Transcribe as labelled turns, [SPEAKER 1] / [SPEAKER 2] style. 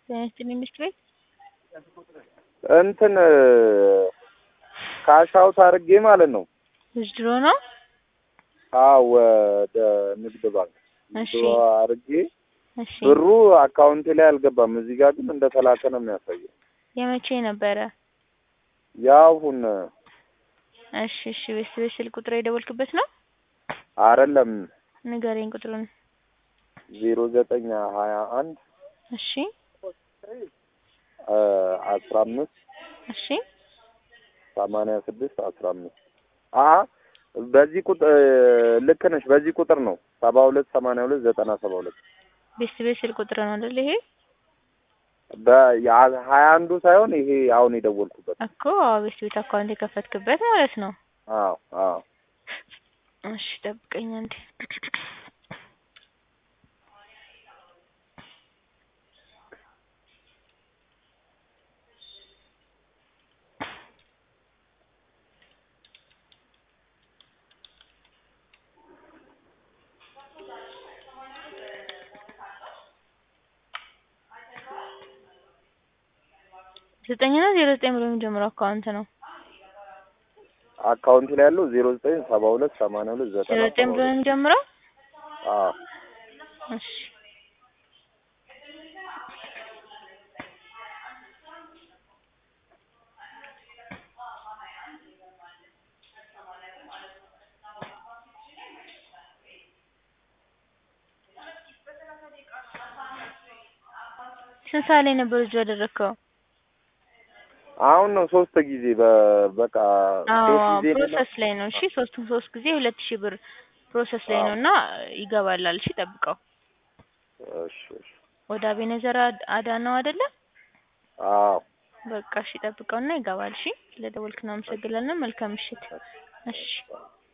[SPEAKER 1] ጤና ይስጥልኝ ቤት
[SPEAKER 2] እንትን ካሽ አውት አድርጌ ማለት ነው።
[SPEAKER 1] ውዝድሮ ነው።
[SPEAKER 2] አዎ ወደ ንግድ ባንክ
[SPEAKER 1] እሺ
[SPEAKER 2] ድሮ አድርጌ
[SPEAKER 1] እሺ
[SPEAKER 2] ብሩ አካውንቴ ላይ አልገባም። እዚህ ጋር ግን እንደተላከ ነው የሚያሳየው።
[SPEAKER 1] የመቼ ነበረ?
[SPEAKER 2] ያሁን
[SPEAKER 1] እሺ እሺ ቤት ቤት ስልክ ቁጥር የደወልክበት ነው?
[SPEAKER 2] አይደለም
[SPEAKER 1] ንገረኝ ቁጥሩን።
[SPEAKER 2] ዜሮ ዘጠኝ ሀያ አንድ
[SPEAKER 1] እሺ
[SPEAKER 2] አስራ አምስት
[SPEAKER 1] እሺ
[SPEAKER 2] ሰማንያ ስድስት አስራ አምስት አ በዚህ ቁጥር ልክ ነሽ። በዚህ ቁጥር ነው ሰባ ሁለት ሰማንያ ሁለት ዘጠና ሰባ ሁለት
[SPEAKER 1] ቤት ቤት ስልክ ቁጥር ነው አይደል? ይሄ
[SPEAKER 2] በሀያ አንዱ ሳይሆን ይሄ አሁን የደወልኩበት
[SPEAKER 1] እኮ ቤት ቤት አካውንት የከፈትክበት ማለት ነው።
[SPEAKER 2] አዎ አዎ
[SPEAKER 1] እሺ ጠብቀኝ አንዴ። ዘጠኝ ነው ዜሮ ዘጠኝ ብሎ የሚጀምረው አካውንት ነው።
[SPEAKER 2] አካውንት ላይ ያለው ዜሮ ዘጠኝ ሰባ ሁለት ሰማንያ ሁለት ዘጠና
[SPEAKER 1] ዜሮ ዘጠኝ
[SPEAKER 2] ሰባ
[SPEAKER 1] ብሎ ነው
[SPEAKER 2] ሁለት
[SPEAKER 1] የሚጀምረው።
[SPEAKER 2] አዎ
[SPEAKER 1] እሺ ስንት ሰዓት ላይ ነበር እጁ ያደረግከው?
[SPEAKER 2] አሁን ነው ሶስት ጊዜ በ- በቃ
[SPEAKER 1] አዎ
[SPEAKER 2] ሶስት ጊዜ ነው
[SPEAKER 1] ፕሮሰስ ላይ ነው። እሺ ሶስቱም ሶስት ጊዜ ሁለት ሺህ ብር ፕሮሰስ ላይ ነው እና ይገባላል። እሺ ጠብቀው።
[SPEAKER 2] እሺ እሺ
[SPEAKER 1] ወደ አቤነዘር አድ- አዳነው አይደለ?
[SPEAKER 2] አዎ
[SPEAKER 1] በቃ እሺ ጠብቀውና ይገባል። እሺ ስለደወልክ ነው አመሰግናለን። መልካም ምሽት። እሺ